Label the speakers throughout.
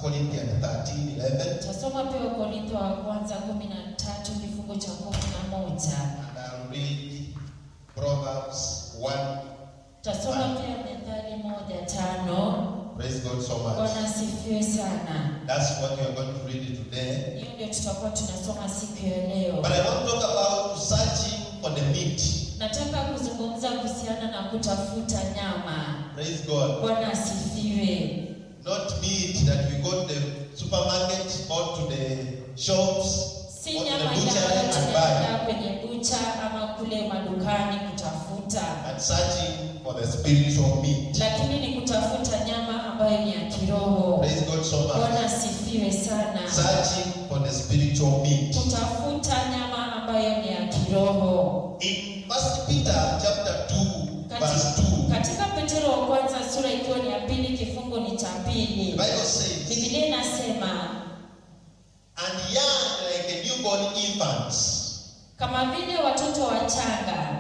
Speaker 1: Corinthians 13 11.
Speaker 2: Tasoma pia Wakorintho wa kwanza kumi na tatu kifungu cha kumi na moja.
Speaker 1: And I'll read Proverbs 1.
Speaker 2: Tasoma pia Methali moja tano.
Speaker 1: Praise God so much.
Speaker 2: Bwana asifiwe sana.
Speaker 1: That's what we are going to read today.
Speaker 2: Hiyo ndio tutakuwa tunasoma siku ya leo.
Speaker 1: But I want to talk about searching for the meat.
Speaker 2: Nataka kuzungumza kuhusiana na kutafuta nyama.
Speaker 1: Praise God.
Speaker 2: Bwana asifiwe.
Speaker 1: Not meat that we go to the supermarket or to the shops
Speaker 2: Si
Speaker 1: or to the
Speaker 2: nyama ile
Speaker 1: butchery
Speaker 2: ambayo
Speaker 1: and
Speaker 2: tunaenda
Speaker 1: buy.
Speaker 2: kwenye bucha ama kule madukani kutafuta,
Speaker 1: And searching for the spiritual meat.
Speaker 2: lakini ni kutafuta nyama ambayo ni ya kiroho.
Speaker 1: Praise God so much.
Speaker 2: Bwana asifiwe sana.
Speaker 1: Searching for the spiritual meat.
Speaker 2: Kutafuta nyama ambayo ni ya kiroho.
Speaker 1: In First Peter chapter 2, verse
Speaker 2: Katika,
Speaker 1: 2,
Speaker 2: katika Petero wa kwanza sura ikiwa ni ya pili kifungu ni cha
Speaker 1: the
Speaker 2: pili,
Speaker 1: Bible says,
Speaker 2: Biblia inasema
Speaker 1: And young like a newborn infants,
Speaker 2: kama vile watoto wachanga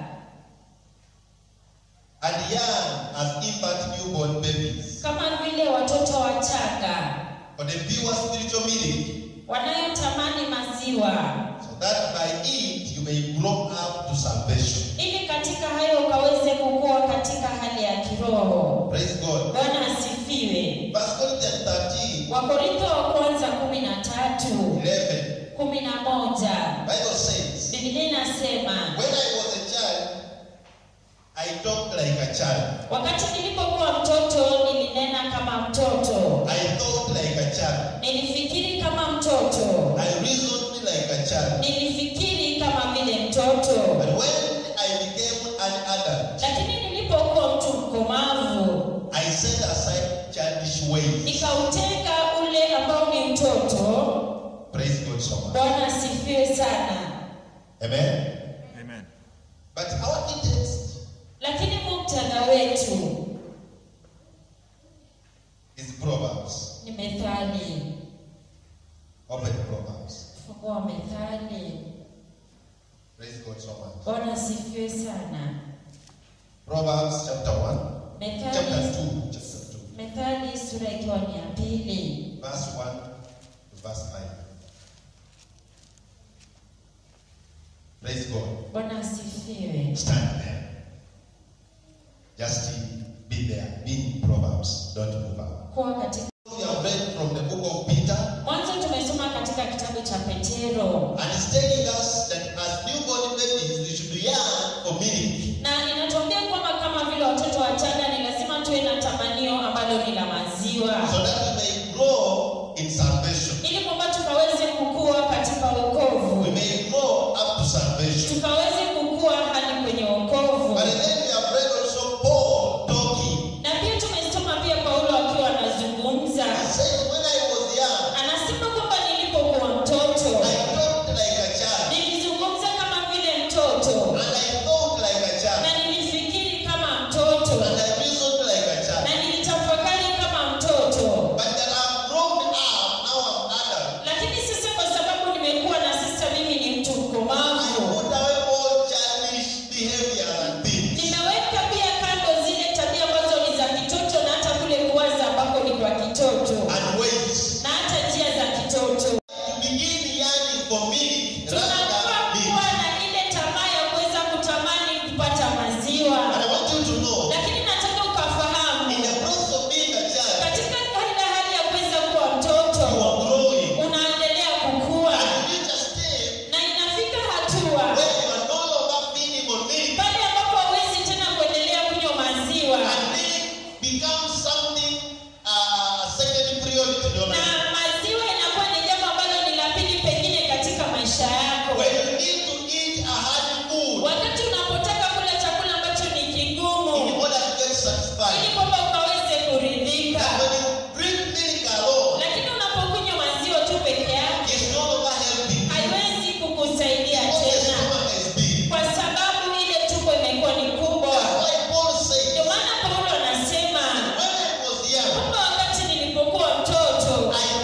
Speaker 1: and young as infant newborn babies,
Speaker 2: kama vile watoto wachanga
Speaker 1: for the pure spiritual milk,
Speaker 2: wanayotamani maziwa
Speaker 1: so that by it you may grow up to salvation.
Speaker 2: ili katika hayo ukaweze kukua katika hali ya kiroho.
Speaker 1: Praise God.
Speaker 2: Bwana asifiwe.
Speaker 1: First Corinthians 13,
Speaker 2: Wakorintho wa kwanza kumi na tatu
Speaker 1: 11,
Speaker 2: kumi na moja
Speaker 1: Bible says,
Speaker 2: Biblia inasema
Speaker 1: When I was a child, I talked like a child.
Speaker 2: wakati nilipokuwa mtoto nilinena kama mtoto,
Speaker 1: I thought like a child.
Speaker 2: nilifikiri kama mtoto,
Speaker 1: I reasoned like a child.
Speaker 2: nilifikiri kama vile mtoto.
Speaker 1: But when I became an adult,
Speaker 2: Lakini nilipokuwa mtu mkomavu,
Speaker 1: I set aside childish ways.
Speaker 2: nikautenga ule ambao ni mtoto.
Speaker 1: Praise God so much.
Speaker 2: Bwana asifiwe sana.
Speaker 1: Amen.
Speaker 3: Amen.
Speaker 1: But our text
Speaker 2: Lakini muktadha wetu
Speaker 1: is Proverbs.
Speaker 2: ni Methali.
Speaker 1: Open Proverbs.
Speaker 2: Fungua Methali.
Speaker 1: Praise God so much.
Speaker 2: Bwana asifiwe sana.
Speaker 1: Proverbs chapter 1, chapter
Speaker 2: Methali,
Speaker 1: 2, chapter 2,
Speaker 2: Methali sura ikiwa ni ya pili
Speaker 1: verse 1 to verse 9. Praise God.
Speaker 2: Bwana asifiwe.
Speaker 1: Stand there. Just be there. Be in Proverbs. Don't move out.
Speaker 2: Kuwa katika
Speaker 1: We have read from the book of Peter,
Speaker 2: mwanzo tumesoma katika kitabu cha Petero
Speaker 1: and it's telling us that as newborn babies, we should yearn for milk.
Speaker 2: na inatuambia kwamba kama vile watoto wachanga ni lazima tuwe na tamanio ambalo ni la maziwa
Speaker 1: so that we may grow in salvation.
Speaker 2: ili kwamba tukaweze kukua katika
Speaker 1: We
Speaker 2: wokovu,
Speaker 1: may grow up to salvation.
Speaker 2: tukaweze kukua hadi kwenye wokovu.
Speaker 1: But then we have read also Paul talking.
Speaker 2: Na pia tumesoma pia Paulo akiwa anazungumza,
Speaker 1: He said, When I was young,
Speaker 2: anasema kwamba nilipokuwa mtoto
Speaker 1: I talked like a child,
Speaker 2: nilizungumza kama vile mtoto
Speaker 1: and I thought like a child,
Speaker 2: na nilifikiri kama mtoto
Speaker 1: and I reasoned like a child.
Speaker 2: na nilitafakari kama mtoto,
Speaker 1: But that I've grown up, now I'm adult.
Speaker 2: lakini sasa kwa sababu nimekuwa na sasa mimi ni mtu
Speaker 1: I
Speaker 2: mkomavu,
Speaker 1: put away all childish behavior and things.
Speaker 2: nimeweka pia kando zile tabia ambazo ni za kitoto na hata kule kuwaza ambako ni kwa kitoto
Speaker 1: and ways
Speaker 2: na hata njia za kitoto.
Speaker 1: to begin yearning for milk rather
Speaker 2: Tunafaa
Speaker 1: than
Speaker 2: kuwa
Speaker 1: meat.
Speaker 2: na ile tamaa ya kuweza kutamani kupata maziwa,
Speaker 1: And I want you to know,
Speaker 2: lakini nataka ukafahamu
Speaker 1: in the process of being a child,
Speaker 2: katika ile hali ya kuweza kuwa mtoto
Speaker 1: you are growing.
Speaker 2: unaendelea kukua
Speaker 1: And you reach a stage
Speaker 2: na inafika hatua
Speaker 1: where you are no longer feeding on milk,
Speaker 2: pale ambapo hawezi tena kuendelea kunywa maziwa
Speaker 1: and milk becomes something uh, second priority in your
Speaker 2: na
Speaker 1: life.
Speaker 2: maziwa inakuwa ni jambo ambalo ni la pili pengine katika maisha yako
Speaker 1: When you need to eat a hard food
Speaker 2: wakati unapotaka kula chakula ambacho ni
Speaker 1: in
Speaker 2: kigumu
Speaker 1: order to get
Speaker 2: ili
Speaker 1: satisfied,
Speaker 2: kwamba ukaweze kuridhika
Speaker 1: that when you drink milk alone,
Speaker 2: lakini unapokunywa maziwa tu peke yake
Speaker 1: it's no longer helping.
Speaker 2: haiwezi kukusaidia
Speaker 1: Because the
Speaker 2: tena
Speaker 1: stomach is big.
Speaker 2: kwa sababu ile tumbo imekuwa ni kubwa
Speaker 1: That's why Paul says,
Speaker 2: ndio maana paulo anasema
Speaker 1: when I was young,
Speaker 2: kwamba wakati nilipokuwa mtoto
Speaker 1: I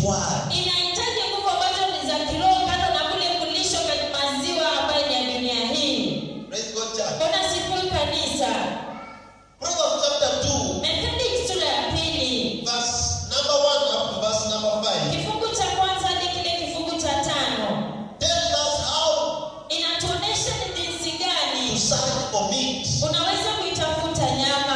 Speaker 1: word.
Speaker 2: inahitaji nguvu ambazo ni za kiroho kando na kule kulishwa katika maziwa ambayo ni ya dunia hii
Speaker 1: Praise God, church.
Speaker 2: mbona sifuri kanisa
Speaker 1: Proverbs chapter 2,
Speaker 2: methodi sura ya pili
Speaker 1: verse number 1 up to verse number 5
Speaker 2: kifungu cha kwanza hadi kile kifungu cha tano
Speaker 1: tells us how
Speaker 2: inatuonyesha ni jinsi
Speaker 1: to
Speaker 2: gani
Speaker 1: search for meat.
Speaker 2: unaweza kuitafuta nyama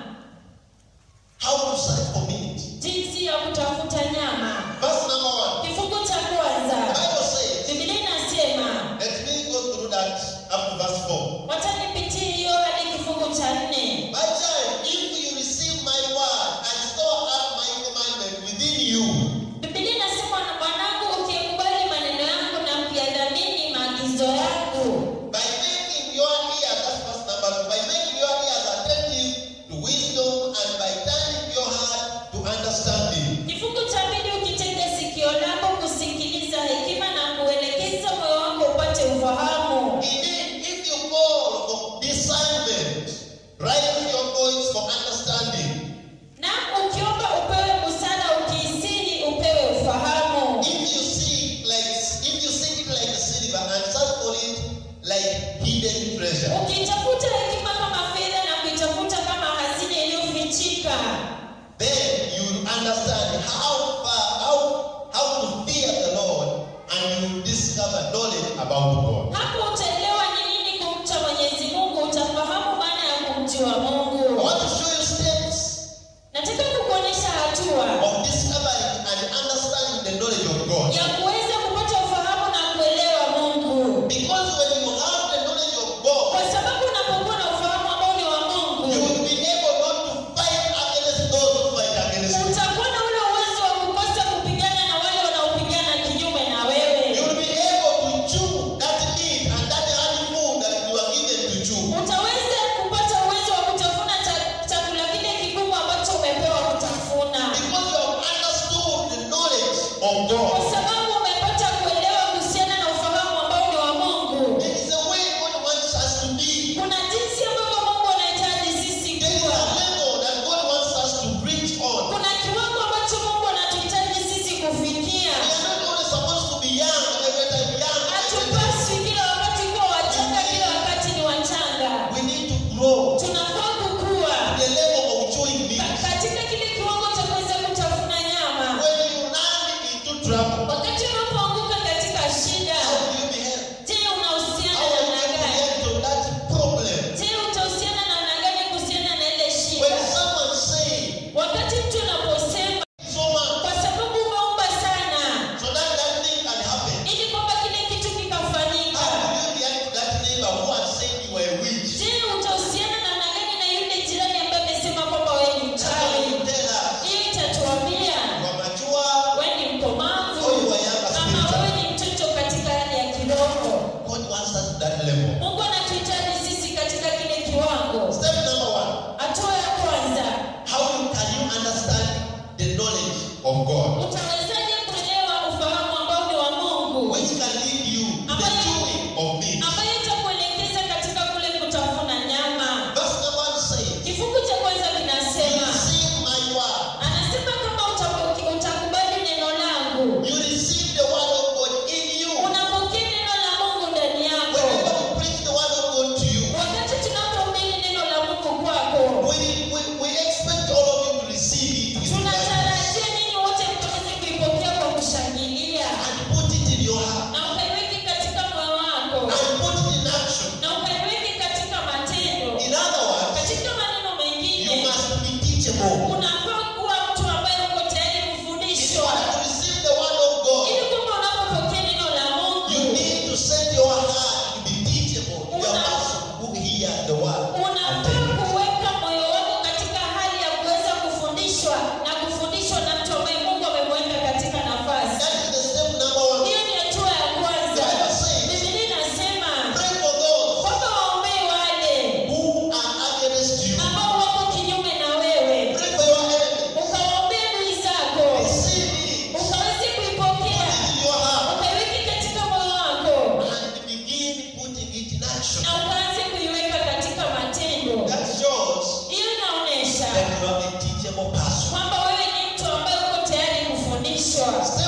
Speaker 1: How to search for meat.
Speaker 2: jinsi ya kutafuta nyama
Speaker 1: Verse number 1.
Speaker 2: kifungu cha
Speaker 1: The
Speaker 2: kwanza
Speaker 1: Bible says,
Speaker 2: biblia inasema
Speaker 1: let me go through that up to verse 4.
Speaker 2: wacha nipitie hiyo hadi kifungu cha nne
Speaker 1: My child, if you receive my word and store up my commandment within you,
Speaker 2: Biblia inasema na mwanangu ukikubali maneno yangu na kuyadhamini maagizo yangu
Speaker 1: by making your ears, that's verse number two, by making your ears attentive to wisdom and by turning your heart to understanding.
Speaker 2: kifungu cha pili ukitega sikio lako kusikiliza hekima na kuelekeza moyo wako upate ufahamu
Speaker 1: Indeed, if you call for discernment, raise your voice for understanding.
Speaker 2: na ukiomba upewe busara ukiisiri upewe ufahamu
Speaker 1: If you seek like if you seek it like silver and search for it like hidden treasure,
Speaker 2: ukitafuta hekima kama fedha na kuitafuta kama hazina iliyofichika
Speaker 1: then you will understand how far how how to fear the Lord and you will discover knowledge about God.
Speaker 2: hapo utaelewa ni nini kumcha mwenyezi mungu utafahamu maana ya kumjua
Speaker 1: I
Speaker 2: mungu
Speaker 1: want to show you steps
Speaker 2: nataka kukuonyesha hatua
Speaker 1: of discovering and understanding the knowledge of God.
Speaker 2: ya kuweza kupata ufahamu na kuelewa mungu
Speaker 1: Because when you have the knowledge of God,
Speaker 2: kwa sababu unapokuwa na ufahamu ambao ni wa
Speaker 1: you
Speaker 2: mungu
Speaker 1: will be able not to fight against those who fight against you.
Speaker 2: utakuwa na ule uwezo wa kukosa kupigana na wale wanaopigana kinyume na
Speaker 1: You
Speaker 2: wewe
Speaker 1: will be able to chew that meat and that honey food that you are given to chew.
Speaker 2: utaweza kupata uwezo wa kutafuna cha- chakula kile kigumu ambacho umepewa kutafuna
Speaker 1: Because you have understood the knowledge of
Speaker 2: kwa
Speaker 1: God.
Speaker 2: sababu umepata kuelewa kuhusiana na ufahamu ambao ni wa mungu
Speaker 1: There is a way God wants us to be.
Speaker 2: kuna jinsi ambavyo mungu anahitaji sisi
Speaker 1: There is
Speaker 2: kuwa
Speaker 1: a level that God wants us to reach on.
Speaker 2: kuna kiwango ambacho mungu anatuhitaji sisi kufikia
Speaker 1: We are not only supposed to be young every time young. every time.
Speaker 2: hatupaswi kila wakati kuwa wachanga kila wakati ni wachanga
Speaker 1: We need to grow
Speaker 2: tunafaa kukua
Speaker 1: to the level of chewing
Speaker 2: ka-
Speaker 1: meat.
Speaker 2: katika kile kiwango cha kuweza kutafuna nyama
Speaker 1: When you run into trouble,
Speaker 2: wakati unapoanguka katika shida
Speaker 1: how will you behave?
Speaker 2: je unahusiana
Speaker 1: How will
Speaker 2: namna
Speaker 1: you
Speaker 2: gani
Speaker 1: react to that problem?
Speaker 2: je utahusiana namna gani kuhusiana na ile
Speaker 1: When
Speaker 2: shida
Speaker 1: someone say
Speaker 2: wakati mtu unaposema
Speaker 1: so much
Speaker 2: kwa sababu umeomba sana
Speaker 1: so that that thing can happen,
Speaker 2: ili kwamba kile kitu kikafanyika
Speaker 1: how will you react to that neighbor who has said you were a witch?
Speaker 2: je utahusiana namna gani na yule jirani ambaye amesema kwamba wewe ni
Speaker 1: That's what
Speaker 2: mchawi
Speaker 1: you tell us.
Speaker 2: hiyo itatuambia
Speaker 1: You are mature,
Speaker 2: wewe ni mkomavu
Speaker 1: or you are young
Speaker 2: ama
Speaker 1: spiritual.
Speaker 2: wewe ni mtoto katika hali ya kiroho
Speaker 1: God wants us to that level.
Speaker 2: mungu anatuhitaji sisi katika kile kiwango
Speaker 1: Step number one.
Speaker 2: hatua ya kwanza
Speaker 1: How you- can you understand the knowledge of God?
Speaker 2: utawezaje kuelewa ufahamu ambao ni wa mungu
Speaker 1: Which can lead you to the chewing of meat.
Speaker 2: ambayo itakuelekeza katika kule kutafuna nyama
Speaker 1: Verse number one says,
Speaker 2: kifungu cha kwanza kinasema
Speaker 1: Receive my word.
Speaker 2: anasema kama utapoke- utakubali neno langu
Speaker 1: You receive the word of God in you.
Speaker 2: unapokea neno la mungu ndani yako
Speaker 1: Whenever we preach the word of God to you,
Speaker 2: wakati tunapohubiri neno la mungu kwako
Speaker 1: we, we, we expect all of you to receive it with gladness
Speaker 2: tunatarajia ninyi wote mkaweze kuipokea kwa kushangilia
Speaker 1: and put it in your heart
Speaker 2: na ukaiweke katika moyo wako
Speaker 1: and put it in action.
Speaker 2: na ukaiweke katika matendo
Speaker 1: In other words,
Speaker 2: katika maneno
Speaker 1: you
Speaker 2: mengine
Speaker 1: must be teachable.
Speaker 2: unafaa kuwa mtu ambaye uko tayari
Speaker 1: In
Speaker 2: kufundishwa
Speaker 1: order to receive the word of God,
Speaker 2: ili kwamba unapopokea neno la
Speaker 1: you
Speaker 2: mungu
Speaker 1: need to set your heart to be teachable. You are a person who hear the word. and
Speaker 2: unafaa
Speaker 1: take it.
Speaker 2: kuweka moyo wako katika hali ya kuweza kufundishwa na kufundishwa na mtu ambaye mungu amemweka katika nafasi
Speaker 1: That is the step number one.
Speaker 2: hiyo ni hatua ya kwanza
Speaker 1: The Bible says,
Speaker 2: bibilia inasema
Speaker 1: Pray for those
Speaker 2: kwamba waombee wale
Speaker 1: who are against you.
Speaker 2: ambao wako kinyume na wewe
Speaker 1: Pray for your enemy.
Speaker 2: ukawaombea adui zako
Speaker 1: Receive it
Speaker 2: ukaweze kuipokea
Speaker 1: in your heart
Speaker 2: ukaiweke katika moyo wako
Speaker 1: and begin putting it in action.
Speaker 2: na ukaanze kuiweka katika matendo
Speaker 1: That shows
Speaker 2: hiyo inaonyesha
Speaker 1: that you are a teachable person.
Speaker 2: kwamba wewe ni mtu ambaye uko tayari kufundishwa
Speaker 1: Step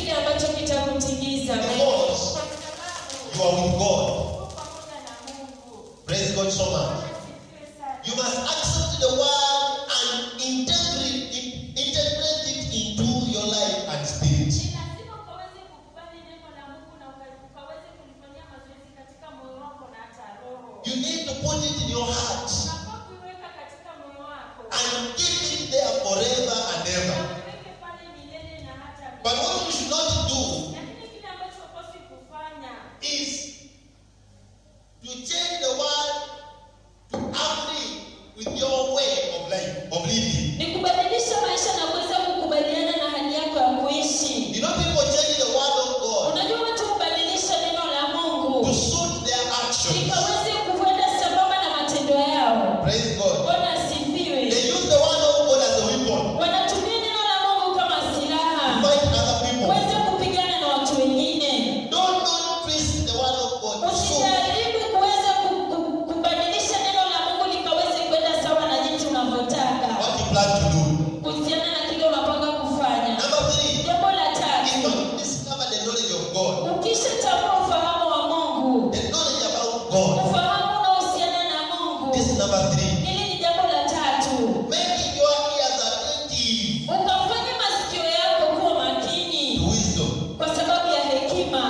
Speaker 2: kile ambacho kitakutingiza
Speaker 1: Because
Speaker 2: Kwa sababu
Speaker 1: you are with God.
Speaker 2: uko pamoja na Mungu.
Speaker 1: Praise God so much.
Speaker 2: Asifiwe sana.
Speaker 1: You must accept the word and integrate it, integrate it into your life and spirit.
Speaker 2: Ni lazima ukaweze kukubali neno la Mungu na uka- ukaweze kulifanyia mazoezi katika moyo wako na hata roho.
Speaker 1: You need to put it in your heart
Speaker 2: Unafaa kuiweka katika moyo wako.
Speaker 1: and keep it there forever and
Speaker 2: Na
Speaker 1: ever.
Speaker 2: uiweke pale milele na hata
Speaker 1: But
Speaker 2: milele.
Speaker 1: what you should not do
Speaker 2: Lakini kile ambacho hupaswi kufanya
Speaker 1: is to change the word to agree with your way of life, of living.
Speaker 2: ni kubadilisha maisha na kuweza kukubaliana na hali yako ya kuishi.
Speaker 1: You know, people change the word of God
Speaker 2: Unajua watu hubadilisha neno la
Speaker 1: to
Speaker 2: Mungu
Speaker 1: suit their actions.
Speaker 2: likaweze kuenda sambamba na matendo yao.
Speaker 1: Praise God.
Speaker 2: Bwana asifiwe.
Speaker 1: They use the word of God as a weapon
Speaker 2: Wanatumia neno la Mungu kama
Speaker 1: to
Speaker 2: silaha
Speaker 1: fight other people.
Speaker 2: kuweza kupigana na watu wengine.
Speaker 1: Don't don't twist the word of God to suit
Speaker 2: Usijaribu kuweza ku- ku- kubadilisha neno la Mungu likaweze kwenda sawa na jinsi unavyotaka
Speaker 1: what you plan to do.
Speaker 2: kuhusiana na kile unapanga kufanya.
Speaker 1: Number three,
Speaker 2: Jambo la
Speaker 1: is
Speaker 2: tatu,
Speaker 1: not discover the knowledge of God.
Speaker 2: ukishatambua ufahamu wa Mungu,
Speaker 1: The knowledge about God.
Speaker 2: ufahamu unaohusiana na Mungu,
Speaker 1: This is number three.
Speaker 2: hili ni jambo la tatu.
Speaker 1: Making your ears attentive
Speaker 2: Ukafanya masikio yako kuwa
Speaker 1: to
Speaker 2: makini
Speaker 1: wisdom.
Speaker 2: kwa sababu ya hekima.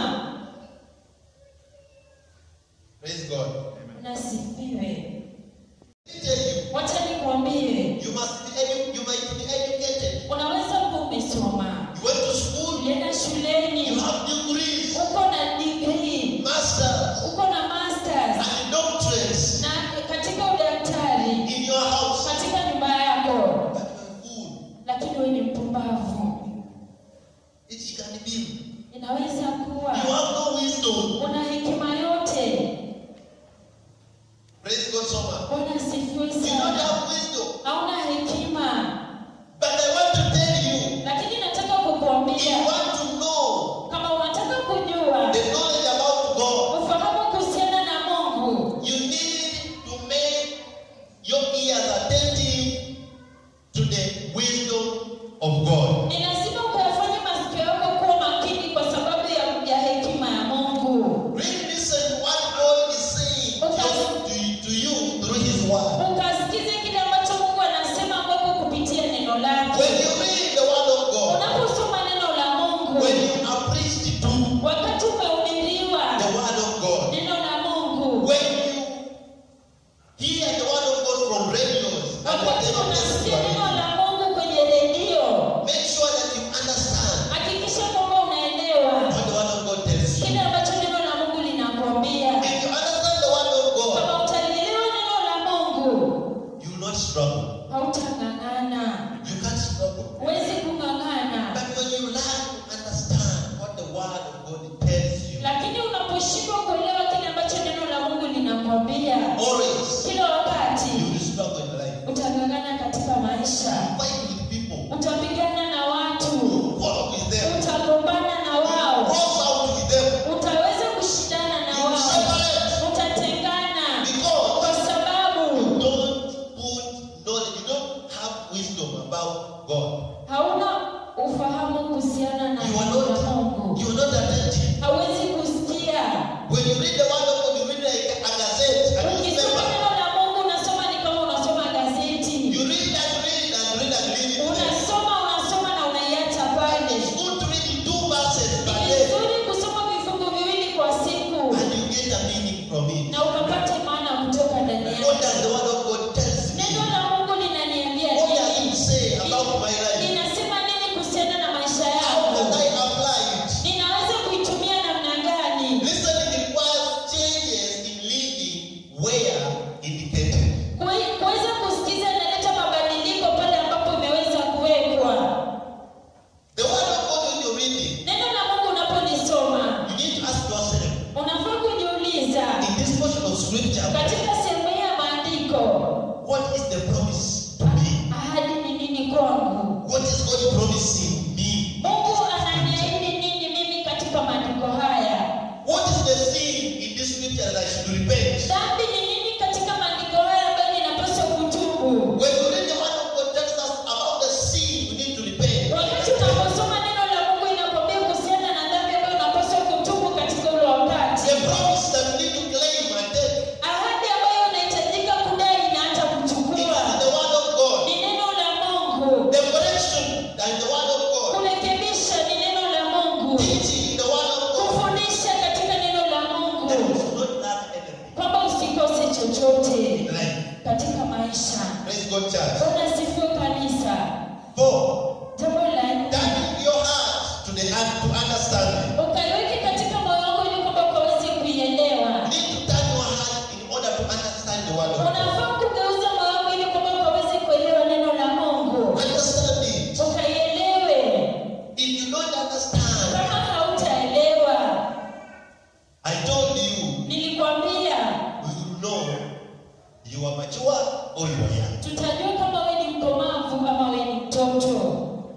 Speaker 1: Praise God.
Speaker 2: Nasifiwe.
Speaker 1: Let me tell you,
Speaker 2: Wacha nikwambie,
Speaker 1: you must be edu- you might be educated.
Speaker 2: unaweza kuwa umesoma,
Speaker 1: You went to school,
Speaker 2: ulienda
Speaker 1: you
Speaker 2: shuleni,
Speaker 1: have degrees,
Speaker 2: uko na degree,
Speaker 1: masters,
Speaker 2: uko na masters
Speaker 1: and doctorates
Speaker 2: na katika udaktari
Speaker 1: in your house.
Speaker 2: katika nyumba yako,
Speaker 1: But you're a fool.
Speaker 2: lakini wewe ni mpumbavu.
Speaker 1: It can be.
Speaker 2: Inaweza kuwa
Speaker 1: You have no wisdom.
Speaker 2: una hekima yote.
Speaker 1: Praise God so much.
Speaker 2: Bwana asifiwe
Speaker 1: You don't
Speaker 2: sana.
Speaker 1: have wisdom.
Speaker 2: Hauna hekima,
Speaker 1: But I want to tell you,
Speaker 2: lakini nataka
Speaker 1: if you
Speaker 2: kukuambia
Speaker 1: want to know
Speaker 2: kama unataka kujua
Speaker 1: the knowledge about God,
Speaker 2: ufahamu kuhusiana na Mungu,
Speaker 1: you need to make your ears attentive to the wisdom of God.
Speaker 2: ni lazima ukayafanye masikio yako kuwa makini kwa sababu ya, ya hekima ya Mungu.
Speaker 1: Really listen what God is saying to, to, to you through His Word.
Speaker 2: Ukasikize kile ambacho Mungu anasema kwako kupitia neno lake.
Speaker 1: When you read the Word of God,
Speaker 2: Unaposoma neno la Mungu,
Speaker 1: when you are preached to
Speaker 2: wakati umehubiriwa
Speaker 1: the Word of God,
Speaker 2: neno la Mungu,
Speaker 1: when you hear the Word of God from radios and
Speaker 2: wakati
Speaker 1: whatever places you
Speaker 2: unasikia
Speaker 1: are
Speaker 2: neno
Speaker 1: in,
Speaker 2: la Mungu kwenye redio,
Speaker 1: make sure that you understand
Speaker 2: hakikisha kwamba unaelewa
Speaker 1: what the Word of God tells you.
Speaker 2: kile ambacho neno la Mungu linakwambia.
Speaker 1: If you understand the Word of God,
Speaker 2: Kama utalielewa neno la Mungu,
Speaker 1: you will not struggle.
Speaker 2: hautang'ang'ana,
Speaker 1: You can't struggle.
Speaker 2: huwezi kung'ang'ana.
Speaker 1: But when you learn to understand what the Word of God tells you,
Speaker 2: Lakini unaposhindwa kuelewa kile ambacho neno la Mungu linakwambia,
Speaker 1: always
Speaker 2: kila wakati
Speaker 1: you will struggle in life.
Speaker 2: utang'ang'ana katika maisha,
Speaker 1: Fight with people.
Speaker 2: utapigana na watu,
Speaker 1: Quarrel with them.
Speaker 2: utagombana na wao,
Speaker 1: Cross out with them.
Speaker 2: utaweza kushindana na
Speaker 1: You will
Speaker 2: wao,
Speaker 1: separate.
Speaker 2: utatengana
Speaker 1: Because
Speaker 2: kwa sababu
Speaker 1: you don't put knowledge, you don't have wisdom about God.
Speaker 2: hauna ufahamu kuhusiana na
Speaker 1: You are
Speaker 2: neno la
Speaker 1: not,
Speaker 2: Mungu,
Speaker 1: you are not attentive.
Speaker 2: hauwezi kusikia.
Speaker 1: When you read the word of God, you read like a gazette, a
Speaker 2: Ukisoma
Speaker 1: newspaper.
Speaker 2: neno la Mungu unasoma ni kama unasoma gazeti,
Speaker 1: You read and read and read and read it.
Speaker 2: unasoma unasoma na unaiacha pale.
Speaker 1: It's good to read in two verses per
Speaker 2: Ni
Speaker 1: day.
Speaker 2: vizuri kusoma vifungu viwili kwa siku
Speaker 1: And you get a meaning from it.
Speaker 2: na ukapate maana kutoka ndani
Speaker 1: What
Speaker 2: yake.
Speaker 1: does the word of God tells me?
Speaker 2: Neno la Mungu linaniambia
Speaker 1: What does it
Speaker 2: nini?
Speaker 1: say about my life?
Speaker 2: Linasema nini kuhusiana na maisha
Speaker 1: How can
Speaker 2: yangu?
Speaker 1: I apply it?
Speaker 2: Ninaweza kuitumia namna gani?
Speaker 1: Listening requires changes in living where indicated.
Speaker 2: Kui- Kuweza kusikiza inaleta mabadiliko pale ambapo imeweza kuwekwa.
Speaker 1: The word of God when you're reading,
Speaker 2: Neno la Mungu unapolisoma
Speaker 1: you need to ask yourself,
Speaker 2: unafaa kujiuliza
Speaker 1: in this portion of scripture,
Speaker 2: katika sehemu hii ya maandiko,
Speaker 1: what is the promise to me?
Speaker 2: ahadi ni nini kwangu?
Speaker 1: What is God promising me?
Speaker 2: Mungu ananiahidi nini mimi katika maandiko haya?
Speaker 1: What is the sin in this scripture that I should repent?
Speaker 2: Dhambi ni nini katika maandiko haya ambayo ninapaswa kutubu?
Speaker 1: When you read the word of God tells us about the sin we need to repent.
Speaker 2: Wakati unaposoma neno la Mungu inakwambia kuhusiana
Speaker 1: teaching in the word of God.
Speaker 2: kufundisha katika neno la
Speaker 1: That you
Speaker 2: mungu
Speaker 1: should not lack anything
Speaker 2: kwamba usikose chochote
Speaker 1: in life.
Speaker 2: katika maisha
Speaker 1: Praise God, church.
Speaker 2: bwana asifiwe kanisa
Speaker 1: Four,
Speaker 2: jambo la nne
Speaker 1: turning your heart to the heart to understanding.
Speaker 2: ukaiweke katika moyo wako ili kwamba ukaweze kuielewa
Speaker 1: You need to turn your heart in order to understand the word of God.
Speaker 2: unafaa kugeuza moyo wako ili kwamba ukaweze kuelewa neno la mungu
Speaker 1: Understand it.
Speaker 2: ukaielewe
Speaker 1: If you don't understand,
Speaker 2: kama hautaelewa
Speaker 1: I told you,
Speaker 2: nilikwambia
Speaker 1: we will know you are mature or you are young.
Speaker 2: tutajua kama we ni mkomavu ama we ni mtoto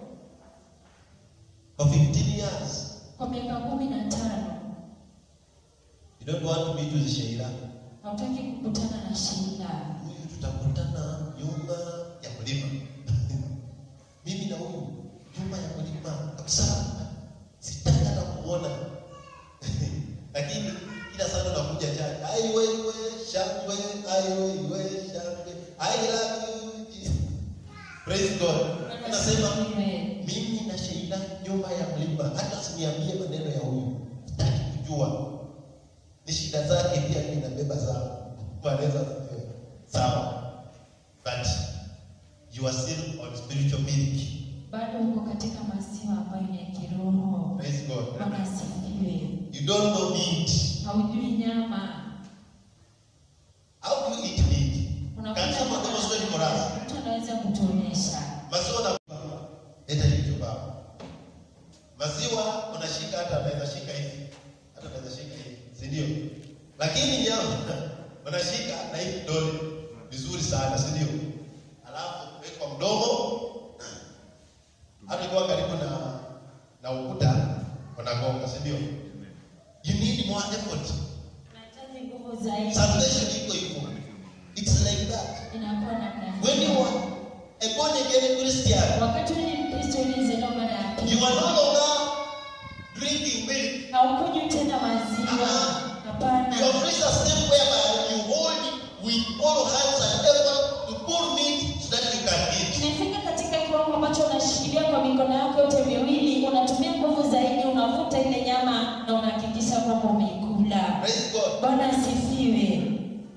Speaker 1: For 15 years,
Speaker 2: kwa miaka kumi na tano
Speaker 1: you don't want to meet with Sheila.
Speaker 2: hautaki kukutana na shida
Speaker 1: Huyu tutakutana nyuma ya mlima. Mimi na huyu nyuma ya mlima kabisa. Sitaki hata kuona. Lakini kila sana nakuja chani. Ai wewe shangwe, ai wewe shangwe. I love you. Jesus." Praise God. Anasema
Speaker 2: Asifiwe.
Speaker 1: mimi na Sheila nyuma ya mlima, hata usiniambie maneno ya huyu, sitaki kujua. Ni shida zake pia, mimi nabeba zangu. Wanaweza kupewa. sawa, but you are still on spiritual milk.
Speaker 2: bado uko katika maziwa ambayo ni ya kiroho
Speaker 1: Praise God.
Speaker 2: bwana asifiwe
Speaker 1: You don't know meat.
Speaker 2: haujui nyama
Speaker 1: How do you eat meat? Can
Speaker 2: Unakula
Speaker 1: someone
Speaker 2: nyama.
Speaker 1: demonstrate for us?
Speaker 2: mtu anaweza kutuonyesha
Speaker 1: Maziwa na leta hicho baba. Maziwa unashika hata anaweza shika hivi. Hata anaweza shika hivi, si ndio? Lakini nyama unashika na hii kidole vizuri sana, si ndio? Alafu weka kwa mdomo. Hata kwa karibu na na ukuta unagonga, si ndio? You need more effort.
Speaker 2: unahitaji nguvu zaidi
Speaker 1: Salvation iko hivyo. It's like that.
Speaker 2: inakuwa namna
Speaker 1: When you
Speaker 2: hiyo.
Speaker 1: are a born again Christian,
Speaker 2: wakati wewe ni mkristo ulizaliwa mara ya
Speaker 1: You are no
Speaker 2: pili
Speaker 1: longer drinking milk.
Speaker 2: haukunywi tena maziwa
Speaker 1: Ah.
Speaker 2: hapana
Speaker 1: You have reached a step whereby you hold with all hands and effort to pull meat so that you can eat.
Speaker 2: Umefika katika kiwango ambacho unashikilia kwa mikono yako yote miwili, unatumia nguvu zaidi, unavuta ile nyama na unahakikisha kwamba umeikula.
Speaker 1: Praise God.
Speaker 2: Bwana asifiwe.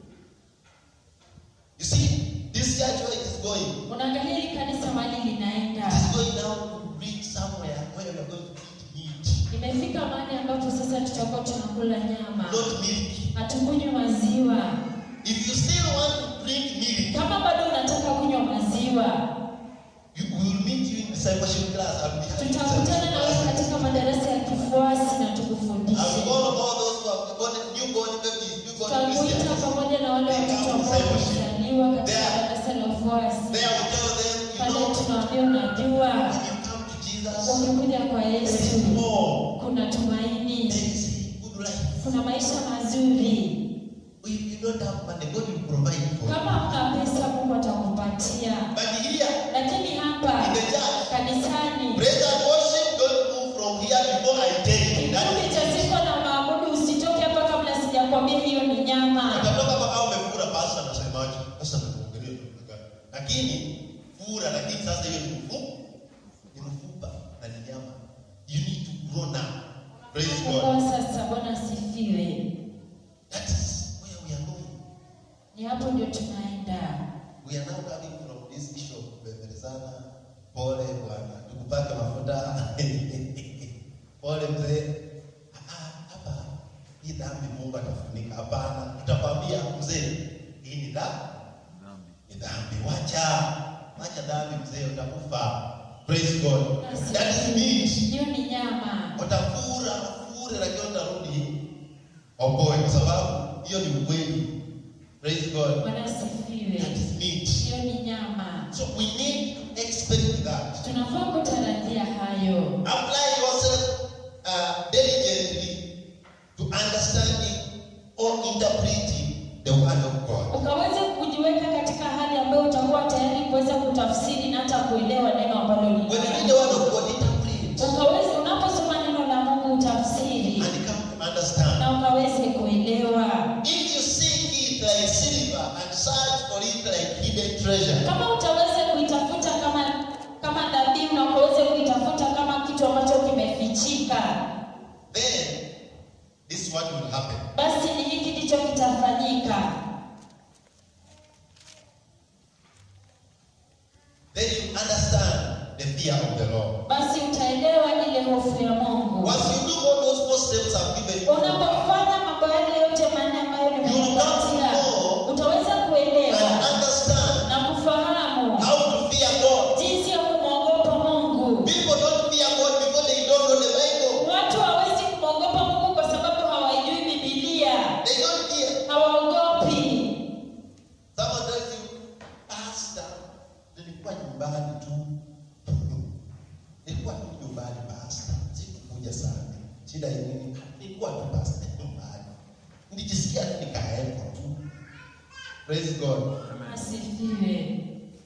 Speaker 1: You see, this church where it is going,
Speaker 2: Unaangalia hili kanisa mahali linaenda,
Speaker 1: it is going now to reach somewhere where we are going to eat meat,
Speaker 2: imefika mahali ambapo sasa tutakuwa tunakula nyama,
Speaker 1: not milk.
Speaker 2: hatukunywi maziwa.
Speaker 1: If you still want to drink milk,
Speaker 2: Kama bado unataka kunywa maziwa,
Speaker 1: you we will meet you in discipleship class. I'll be having
Speaker 2: tutakutana na wewe
Speaker 1: discipleship class.
Speaker 2: katika madarasa ya kifuasi na
Speaker 1: I'll
Speaker 2: tukufundishe.
Speaker 1: be all of all those who have born newborn babies, newborn
Speaker 2: Tutakuita
Speaker 1: Christians.
Speaker 2: pamoja na wale watoto ambao wamezaliwa katika
Speaker 1: There.
Speaker 2: darasa la ufuasi.
Speaker 1: There we tell them, you
Speaker 2: pale
Speaker 1: know,
Speaker 2: tunaambia unajua
Speaker 1: when you come to Jesus,
Speaker 2: ukikuja kwa
Speaker 1: there is
Speaker 2: yesu
Speaker 1: more.
Speaker 2: kuna tumaini
Speaker 1: There is a good life.
Speaker 2: kuna maisha mazuri
Speaker 1: If you don't have money, God will provide for you.
Speaker 2: kama una pesa mungu atakupatia
Speaker 1: But here,
Speaker 2: lakini
Speaker 1: in
Speaker 2: hapa
Speaker 1: the church,
Speaker 2: kanisani
Speaker 1: praise and worship don't move from here before I tell you. That
Speaker 2: kikundi
Speaker 1: is
Speaker 2: cha sifa na maabudu usitoke hapa kabla sijakwambia hiyo ni nyama
Speaker 1: Utatoka hapa kama umefura pasta anasemaje? Sasa nakuongelea namna gani? Lakini fura lakini sasa hiyo ni mfupa. Ni mfupa na ni nyama. You need to grow now. Praise God.
Speaker 2: kwa sasa bwana asifiwe
Speaker 1: That is where we are going.
Speaker 2: ni hapo ndio tunaenda
Speaker 1: We are now coming from this issue of kubembelezana. Pole bwana, tukupake mafuta. Pole mzee. Ah, ah, Hapa hii dhambi Mungu atafunika. Hapana, tutakwambia mzee, hii ni dhambi. Ni dhambi. Wacha. Wacha dhambi mzee, utakufa. Praise God. That is meat.
Speaker 2: hiyo ni nyama
Speaker 1: Utafura, ufure lakini utarudi oboe kwa sababu hiyo ni ukweli. Praise God.
Speaker 2: bwana asifiwe
Speaker 1: That is meat.
Speaker 2: hiyo ni nyama
Speaker 1: So we need to expect that.
Speaker 2: tunafaa kutarajia hayo
Speaker 1: Apply yourself uh, diligently to understanding or interpreting the word of God.
Speaker 2: ukaweze kujiweka katika hali ambayo utakuwa tayari kuweza kutafsiri na hata kuelewa neno ambalo
Speaker 1: When you read the
Speaker 2: lina
Speaker 1: word of God, interpret
Speaker 2: ukaweze unaposoma neno la Mungu utafsiri
Speaker 1: and come to understand.
Speaker 2: na ukaweze kuelewa
Speaker 1: If you seek it like silver and search for it like hidden treasure,
Speaker 2: kama utaweza kuitafuta kama kama dhabihu na ukaweze kuitafuta kama kitu ambacho kimefichika
Speaker 1: then this is what will happen.
Speaker 2: basi ni hiki ndicho kitafanyika.
Speaker 1: Then you understand the fear of the Lord.
Speaker 2: Basi utaelewa ile hofu ya Mungu.
Speaker 1: Once you do all those four steps I've given you,
Speaker 2: Unapofanya mambo yale yote manne ambayo nimekupatia, utaweza
Speaker 1: and
Speaker 2: kuelewa
Speaker 1: understand
Speaker 2: na kufahamu
Speaker 1: how to fear God.
Speaker 2: jinsi ya kumwogopa Mungu.
Speaker 1: People don't fear God because they don't know the Bible.
Speaker 2: Watu hawezi kumwogopa Mungu kwa sababu hawaijui Biblia,
Speaker 1: They don't fear.
Speaker 2: hawaogopi.
Speaker 1: Someone tells you, Pastor, nilikuwa nyumbani tu. nilikuwa tu nyumbani pastor. Sikukuja sana. Shida ni nini? Nilikuwa tu pastor nyumbani. Nilijisikia tu nikaekwa tu. Praise God.
Speaker 2: Asifiwe.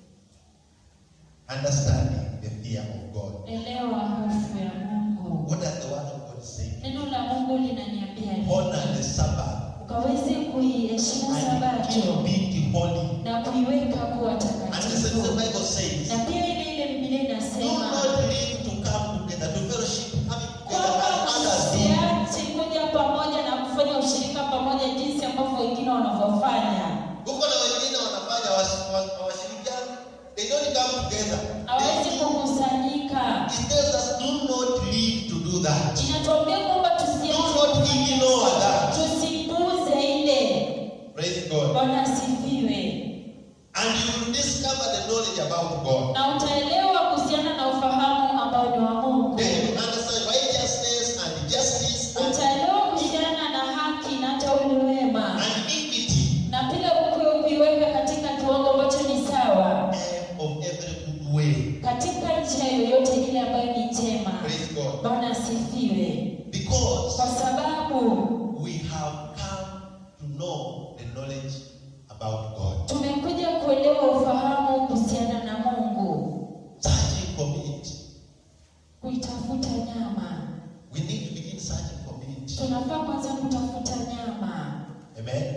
Speaker 1: Understanding the fear of God.
Speaker 2: Elewa hofu ya Mungu.
Speaker 1: What does the word of God say?
Speaker 2: Neno la Mungu linaniambia nini?
Speaker 1: Honor the Sabbath
Speaker 2: ukaweze kuiheshimu
Speaker 1: and
Speaker 2: Sabato
Speaker 1: keep it holy.
Speaker 2: na kuiweka kuwa
Speaker 1: And the same
Speaker 2: takatifu.
Speaker 1: the Bible says,
Speaker 2: Na pia ile ile Biblia
Speaker 1: do
Speaker 2: inasema
Speaker 1: not live to come together, to fellowship, having together
Speaker 2: kwamba
Speaker 1: as others do.
Speaker 2: msiache kuja pamoja na kufanya ushirika pamoja jinsi ambavyo wengine wanavyofanya.
Speaker 1: Huko na wengine wanafanya was- was- hawashirikiani. They don't come together.
Speaker 2: Hawezi
Speaker 1: They-
Speaker 2: kukusanyika.
Speaker 1: It tells us do not live to do that.
Speaker 2: Inatuambia kwamba
Speaker 1: Do
Speaker 2: tusiache
Speaker 1: not ignore that.
Speaker 2: tusipuuze ile.
Speaker 1: Praise God.
Speaker 2: Bwana asifiwe.
Speaker 1: And you will discover the knowledge about God.
Speaker 2: Na utaelewa kuhusiana na ufahamu ambao ni wa Mungu.
Speaker 1: Then you will understand righteousness and justice and,
Speaker 2: Utaelewa kuhusiana na haki na hata ule wema.
Speaker 1: and equity
Speaker 2: na pia ukue kuiweka katika kiwango ambacho ni sawa
Speaker 1: eh, of every good way.
Speaker 2: katika njia yoyote ile ambayo ni njema.
Speaker 1: Praise God.
Speaker 2: Bwana asifiwe,
Speaker 1: Because
Speaker 2: kwa sababu
Speaker 1: we have come to know the knowledge about God.
Speaker 2: tumekuja kuelewa ufahamu kuhusiana na Mungu,
Speaker 1: Searching for meat.
Speaker 2: kuitafuta nyama.
Speaker 1: We need to begin searching for meat.
Speaker 2: Tunafaa kwanza kutafuta nyama,
Speaker 1: Amen.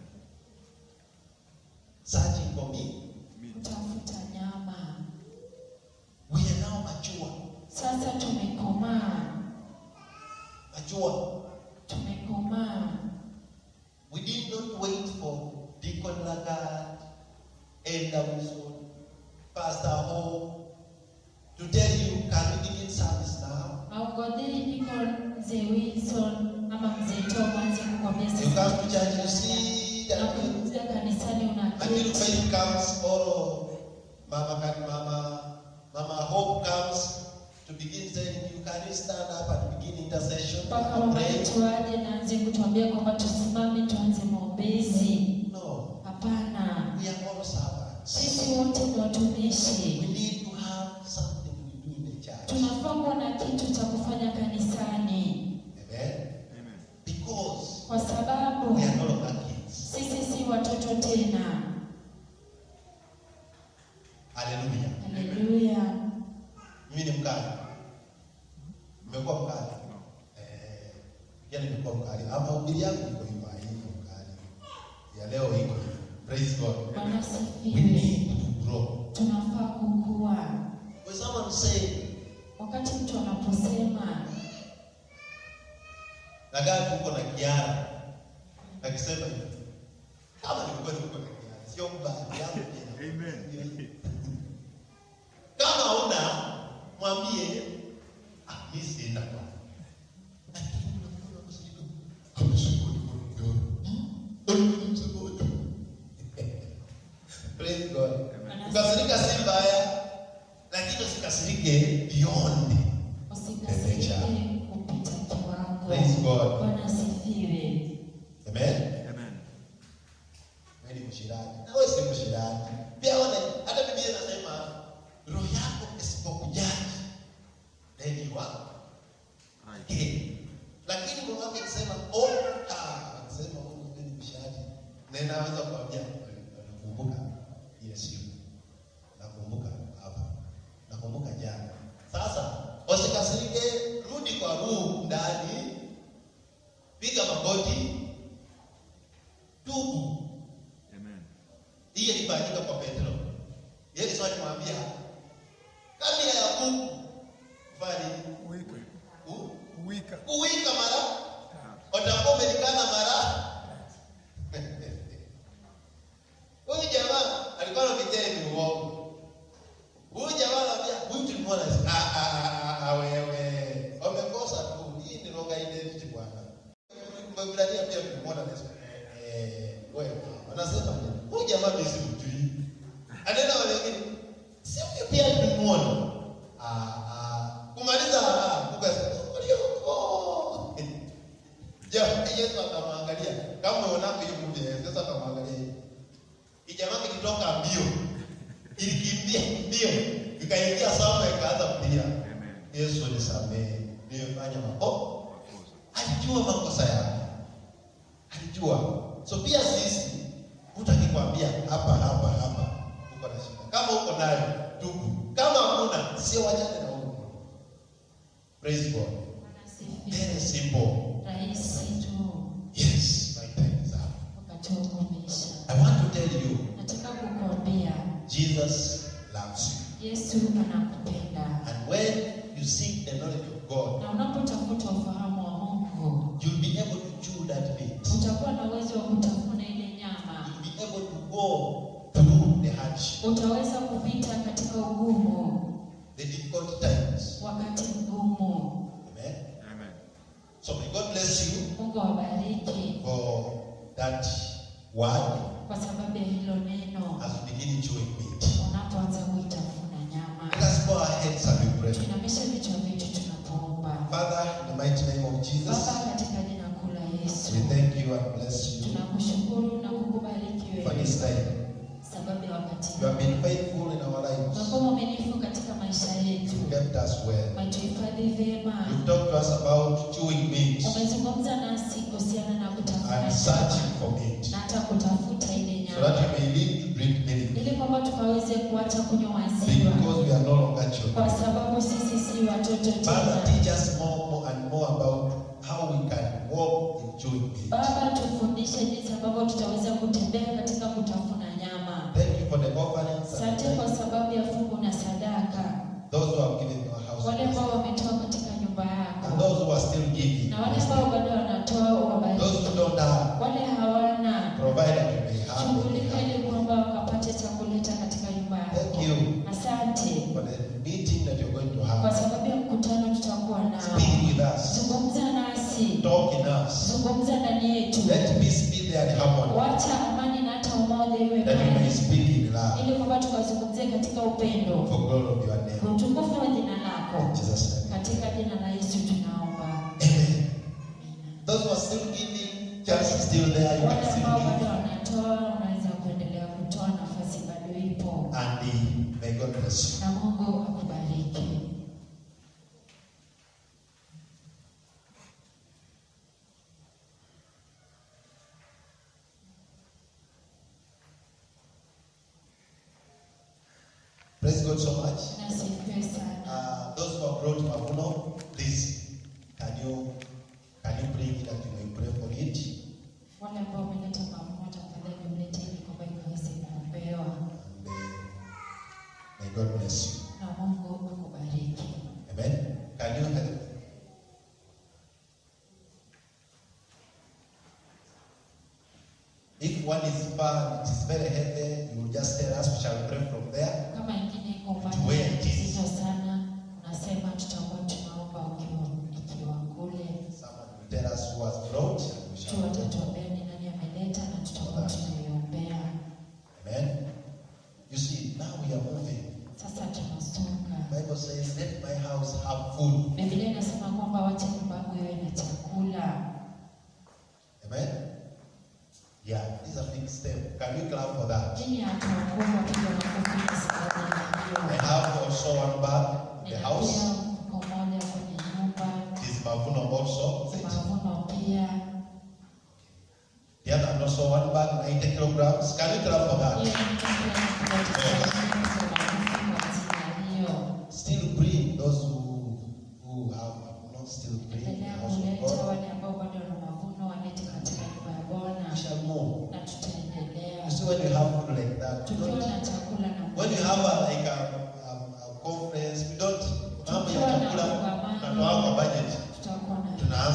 Speaker 1: Searching for meat.
Speaker 2: kutafuta nyama.
Speaker 1: We are now mature.
Speaker 2: Sasa tumekomaa,
Speaker 1: Mature.
Speaker 2: tumekomaa.
Speaker 1: We did not wait for Deacon Lagarde, Elder Wilson, Pastor Ho to tell you, can we begin service now?
Speaker 2: Aungojei niko mzee Wilson ama mzee Tom aanze kukwambia
Speaker 1: You
Speaker 2: sasa
Speaker 1: come to church, you see that
Speaker 2: nakuja kanisani
Speaker 1: until
Speaker 2: unaketi
Speaker 1: faith comes, or Mama, can- Mama, Mama Hope comes to begin saying, you can stand up and begin intercession
Speaker 2: mpaka
Speaker 1: and
Speaker 2: mama
Speaker 1: pray.
Speaker 2: yetu aje na aanze kutuambia kwamba tusimame tuanze maombezi.
Speaker 1: No,
Speaker 2: Hapana,
Speaker 1: we are all servants.
Speaker 2: sisi wote ni watumishi,
Speaker 1: We need to have something we do in the church.
Speaker 2: tunafaa kuwa na kitu cha kufanya kanisani,
Speaker 1: Amen. Because
Speaker 2: kwa sababu
Speaker 1: we are no longer kids.
Speaker 2: sisi si watoto tena.
Speaker 1: Hallelujah.
Speaker 2: Haleluya!
Speaker 1: Mimi ni mkali. Nimekuwa mkali. Eh, pia nimekuwa mkali. Ama hubiri yangu iko hivyo, haiko mkali. Ya leo iko hivyo. Praise God.
Speaker 2: Bwana
Speaker 1: We
Speaker 2: asifiwe.
Speaker 1: need to grow.
Speaker 2: Tunafaa kukua.
Speaker 1: When someone say,
Speaker 2: Wakati mtu anaposema
Speaker 1: nagaa tuko na kiara. Akisema hivyo. Kama nilikuwa niko na kiara, sio mbaya yangu pia.
Speaker 3: Amen.
Speaker 1: Kama una mwambie ah, mimi sina bwana. Lakini unakuwa unasikia amesema ni kwa Praise God. Kukasirika si mbaya, lakini usikasirike beyond.
Speaker 2: usikasirike kupita kiwango.
Speaker 1: Praise God.
Speaker 2: Bwana asifiwe.
Speaker 1: Amen.
Speaker 3: Amen.
Speaker 1: Wewe ni mshirati. Na wewe si mshirati. Pia wana hata Biblia inasema roho yako isipokujaji then you are
Speaker 3: Right.
Speaker 1: gay. Lakini Mungu wake akisema oh ah akisema oh wewe ni mshirati. Na inaweza kuambia nakumbuka ile siku. Nakumbuka hapa. Nakumbuka jana. Sasa usikasirike, rudi kwa roho ndani. Piga magoti. Tubu.
Speaker 3: Amen.
Speaker 1: Hiyo ilifanyika kwa Petro. Yesu alimwambia kabla ya kuku kufanya nini?
Speaker 4: Wika.
Speaker 1: Ku-
Speaker 4: Wika.
Speaker 1: kuwika mara utakuwa umelikana mara huyu jamaa alikuwa anafikia ni uongo huyu jamaa anambia huyu tulimwona ah ah ah, ah wewe wamekosa tu hii ni wrong identity bwana Mwebrania pia tulimwona Yesu eh wewe wanasema huyu jamaa mimi simjui anaenda wale wengine si huyu pia tulimwona ah ah kumaliza ah ukasema ulioko Je, Yesu akamwangalia kama unaonako hiyo movie Yesu akamwangalia hivi. Ijamaa kilitoka mbio. Ilikimbia mbio. Ikaingia sawa ikaanza kulia.
Speaker 3: Amen.
Speaker 1: Yesu nisamehe. Nimefanya makosa.
Speaker 3: Makosa.
Speaker 1: Alijua makosa yake. Alijua. So pia sisi utakikwambia hapa hapa hapa uko na shida. Kama uko nayo tubu. Kama hakuna sio wajane na huko. Praise God. Very simple.
Speaker 2: rahisi tu
Speaker 1: Yes, my time is up.
Speaker 2: wakati wako umeisha
Speaker 1: I want to tell you,
Speaker 2: nataka kukuambia
Speaker 1: Jesus loves you.
Speaker 2: yesu anakupenda
Speaker 1: And when you seek the knowledge of God,
Speaker 2: na unapotafuta ufahamu wa mungu
Speaker 1: you'll be able to chew that meat.
Speaker 2: utakuwa na uwezo wa kutafuna ile nyama
Speaker 1: You'll be able to go through the hardship,
Speaker 2: utaweza kupita katika ugumu
Speaker 1: the difficult times.
Speaker 2: wakati mgumu
Speaker 1: Amen.
Speaker 3: Amen.
Speaker 1: So may God bless you
Speaker 2: mungu awabariki
Speaker 1: for that word
Speaker 2: kwa sababu ya hilo neno
Speaker 1: as we begin chewing meat.
Speaker 2: unapoanza kuitafuna nyama
Speaker 1: Let us bow our heads and we pray.
Speaker 2: tuinamishe vichwa vyetu tunapoomba
Speaker 1: Father, in the mighty name of Jesus,
Speaker 2: baba katika jina kuu la yesu
Speaker 1: we thank you and bless you
Speaker 2: tunakushukuru na kukubariki
Speaker 1: for
Speaker 2: wewe
Speaker 1: this time.
Speaker 2: sababu ya wakati
Speaker 1: You have been faithful in our lives.
Speaker 2: umekuwa mwaminifu katika maisha yetu
Speaker 1: You kept us well.
Speaker 2: umetuhifadhi vyema
Speaker 1: You've talked to us about chewing meat
Speaker 2: umezungumza nasi kuhusiana na kutafuna
Speaker 1: and
Speaker 2: nyama
Speaker 1: searching for meat
Speaker 2: na hata kutafuta ile
Speaker 1: so that
Speaker 2: nyama
Speaker 1: you may live to drink milk
Speaker 2: ili kwamba tukaweze kuacha kunywa maziwa
Speaker 1: because we are no longer
Speaker 2: kwa
Speaker 1: children.
Speaker 2: sababu sisi si watoto
Speaker 1: Father,
Speaker 2: tena
Speaker 1: teach us more, more and more about how we can walk in chewing meat.
Speaker 2: baba tufundishe jinsi ambavyo tutaweza kutembea katika kutafuna nyama
Speaker 1: Thank you for the offerings
Speaker 2: asante kwa
Speaker 1: and
Speaker 2: sababu ya fungu na sadaka
Speaker 1: those who have given your
Speaker 2: wale
Speaker 1: house
Speaker 2: ambao wametoa katika nyumba
Speaker 1: and
Speaker 2: yako
Speaker 1: those who are still giving.
Speaker 2: na wale ambao bado wanatoa
Speaker 1: Those
Speaker 2: wabariki
Speaker 1: who don't have,
Speaker 2: wale hawana
Speaker 1: provide that you may have. what you
Speaker 2: shughulika
Speaker 1: have.
Speaker 2: ili kwamba wakapate cha kuleta katika nyumba
Speaker 1: Thank
Speaker 2: yako
Speaker 1: you
Speaker 2: asante
Speaker 1: for the meeting that you're going to
Speaker 2: kwa
Speaker 1: have.
Speaker 2: sababu ya mkutano tutakuwa nao
Speaker 1: Speak with us.
Speaker 2: zungumza nasi
Speaker 1: Talk in us.
Speaker 2: zungumza ndani yetu
Speaker 1: Let peace be there and harmony.
Speaker 2: wacha amani na hata umoja iwe
Speaker 1: That you may
Speaker 2: pale
Speaker 1: speak in love
Speaker 2: ili kwamba tukazungumzie katika upendo
Speaker 1: for glory of your name.
Speaker 2: kwa utukufu wa jina lako
Speaker 1: In Jesus' name.
Speaker 2: katika jina la yesu tunaomba
Speaker 1: Amen. Those who are still giving, chance is still there. You
Speaker 2: wale
Speaker 1: can still
Speaker 2: ambao bado
Speaker 1: give.
Speaker 2: wanatoa unaweza kuendelea kutoa nafasi bado ipo
Speaker 1: And uh, may God bless you.
Speaker 2: na mungu akubariki
Speaker 1: Praise God so much.
Speaker 2: nasifiwe sana
Speaker 1: Uh, those who have brought Mavuno, please, can you can you bring it that you may pray for it?
Speaker 2: wale ambao wameleta mavuno tafadhali mlete ili kwamba ikaweze kuombewa
Speaker 1: And uh, may God bless you.
Speaker 2: na mungu akubariki
Speaker 1: Amen. Can you help? If one is far, it is very heavy, you will just tell us, we shall pray from there.
Speaker 2: kama ingine iko mbali
Speaker 1: Where it is.
Speaker 2: zito sana unasema tutakuwa tunaomba ukiwa ikiwa kule
Speaker 1: Someone will tell us who has brought, and we
Speaker 2: tu
Speaker 1: shall pray.
Speaker 2: watatuambia ni nani ameleta na tutakuwa tunaiombea
Speaker 1: Amen. You see, now we are moving.
Speaker 2: sasa tunasonga
Speaker 1: Bible says, let my house have food.
Speaker 2: biblia inasema kwamba wacha nyumba yangu iwe na chakula
Speaker 1: Amen. Yeah, this is a big step. Can we clap for that?
Speaker 2: chini ya hatua kubwa piga makofi kwa sababu ya
Speaker 1: I
Speaker 2: hiyo
Speaker 1: have also one bag in the
Speaker 2: nina
Speaker 1: house.
Speaker 2: pia mfuko moja kwenye nyumba
Speaker 1: It is Mavuno also. is it?
Speaker 2: mavuno pia
Speaker 1: The other and also one bag, 90 kilograms. Can you clap for that?
Speaker 2: hiyo ni pia piga makofi kwa ajili ya hiyo
Speaker 1: Still bring those who who have Mavuno, still bring the
Speaker 2: endelea
Speaker 1: house of
Speaker 2: kuleta
Speaker 1: God.
Speaker 2: wale ambao bado wana mavuno walete katika nyumba ya bwana
Speaker 1: We shall move.
Speaker 2: na tutaendelea
Speaker 1: You see, when you have food like that, you
Speaker 2: tukiwa
Speaker 1: don't,
Speaker 2: na chakula na
Speaker 1: when you have a, like a, a, a conference, we don't, mambo ya
Speaker 2: Tukiwa na
Speaker 1: chakula,
Speaker 2: kongamano.
Speaker 1: tunatoa kwa budget.
Speaker 2: tutakuwa na
Speaker 1: Tunaanza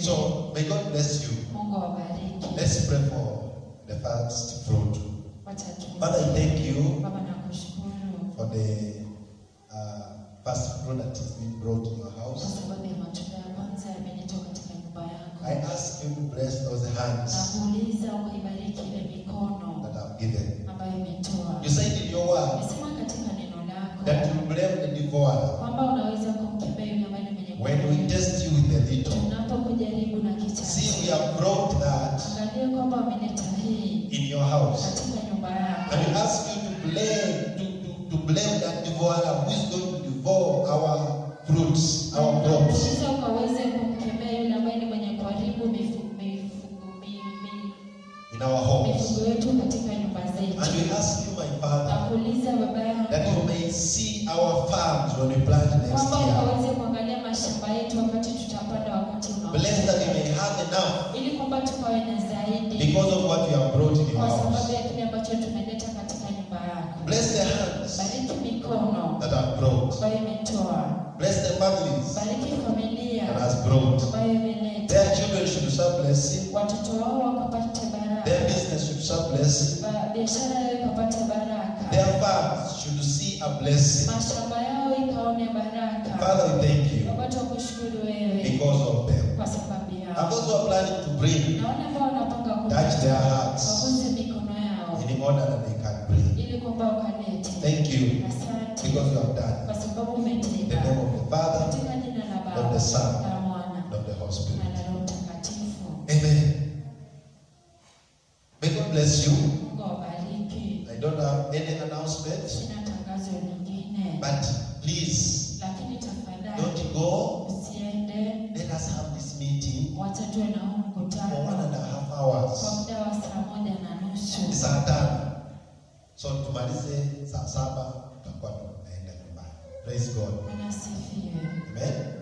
Speaker 1: So may God bless you.
Speaker 2: Mungu awabariki.
Speaker 1: Let's pray for the first fruit.
Speaker 2: Wacha tuombe.
Speaker 1: Father, I thank you
Speaker 2: Baba nakushukuru
Speaker 1: for the uh, first fruit that is being brought to your
Speaker 2: kwa
Speaker 1: house.
Speaker 2: sababu ya matunda ya kwanza yameletwa katika nyumba
Speaker 1: I
Speaker 2: yako.
Speaker 1: ask you to bless those hands
Speaker 2: Nakuuliza ukaibariki ile mikono
Speaker 1: that I've given.
Speaker 2: ambayo imetoa.
Speaker 1: You said in your word
Speaker 2: Umesema katika neno
Speaker 1: that
Speaker 2: lako
Speaker 1: you blame the devourer
Speaker 2: kwamba unaweza kumkemea yule ambaye ni mwenye
Speaker 1: when we
Speaker 2: kuonewa.
Speaker 1: test you with a little.
Speaker 2: tunapokujaribu na
Speaker 1: See, we
Speaker 2: kichache.
Speaker 1: have brought that
Speaker 2: Angalia kwamba wameleta hii
Speaker 1: in your house.
Speaker 2: katika nyumba yako.
Speaker 1: And we ask you to blame, to, to, to blame that devourer who is going to devour our fruits, our crops.
Speaker 2: Kisha ukaweze kumkemea yule ambaye ni mwenye kuharibu mifugo mifugo mi- mi-
Speaker 1: in our homes.
Speaker 2: mifugo yetu katika nyumba
Speaker 1: And
Speaker 2: zetu.
Speaker 1: we ask you, my Father,
Speaker 2: Nakuuliza baba
Speaker 1: that you
Speaker 2: yangu
Speaker 1: may see our farms when we plant next
Speaker 2: kwamba
Speaker 1: year.
Speaker 2: ukaweze kuangalia mashamba yetu wakati tutapanda wakati
Speaker 1: Bless that we
Speaker 2: unaokuja,
Speaker 1: may have enough
Speaker 2: ili kwamba tukawe na zaidi
Speaker 1: because of what you have brought in your
Speaker 2: kwa sababu
Speaker 1: house.
Speaker 2: ya kile ambacho tumeleta katika nyumba yako.
Speaker 1: Bless the hands
Speaker 2: Bariki mikono
Speaker 1: that have brought.
Speaker 2: ambayo imetoa,
Speaker 1: Bless the families
Speaker 2: bariki familia
Speaker 1: that has brought.
Speaker 2: ambayo imeleta,
Speaker 1: Their children should serve blessing.
Speaker 2: watoto wao wakapate baraka,
Speaker 1: Their business should serve blessing.
Speaker 2: Ba- biashara yao ikapate baraka,
Speaker 1: Their farms should see a blessing.
Speaker 2: mashamba yao ikaone baraka.
Speaker 1: Father, we thank you
Speaker 2: Baba, tukushukuru wewe
Speaker 1: because of them.
Speaker 2: kwa sababu
Speaker 1: And
Speaker 2: yao,
Speaker 1: those who are planning to bring
Speaker 2: na wale ambao wanapanga
Speaker 1: touch their hearts
Speaker 2: waguze mikono yao
Speaker 1: in order that they can bring.
Speaker 2: ili kwamba wakalete.
Speaker 1: Thank you
Speaker 2: Asante
Speaker 1: because you have done.
Speaker 2: kwa sababu
Speaker 1: In the
Speaker 2: umetenda
Speaker 1: name of the Father,
Speaker 2: katika jina la
Speaker 1: of
Speaker 2: Baba
Speaker 1: the Son,
Speaker 2: la Mwana
Speaker 1: and of the Holy
Speaker 2: na
Speaker 1: Spirit.
Speaker 2: la Roho Mtakatifu.
Speaker 1: Amen. May God bless you.
Speaker 2: Mungu awabariki.
Speaker 1: I don't have any announcement,
Speaker 2: Sina tangazo lingine,
Speaker 1: but please
Speaker 2: lakini tafadhali
Speaker 1: don't go.
Speaker 2: usiende.
Speaker 1: Let us have this meeting
Speaker 2: Wacha tuwe na huu
Speaker 1: for one
Speaker 2: mkutano
Speaker 1: and a half
Speaker 2: kwa
Speaker 1: hours.
Speaker 2: muda wa saa moja na
Speaker 1: Ni
Speaker 2: nusu.
Speaker 1: saa tano. So tumalize saa saba tutakuwa tunaenda nyumbani. Praise God.
Speaker 2: Bwana asifiwe.
Speaker 1: Amen.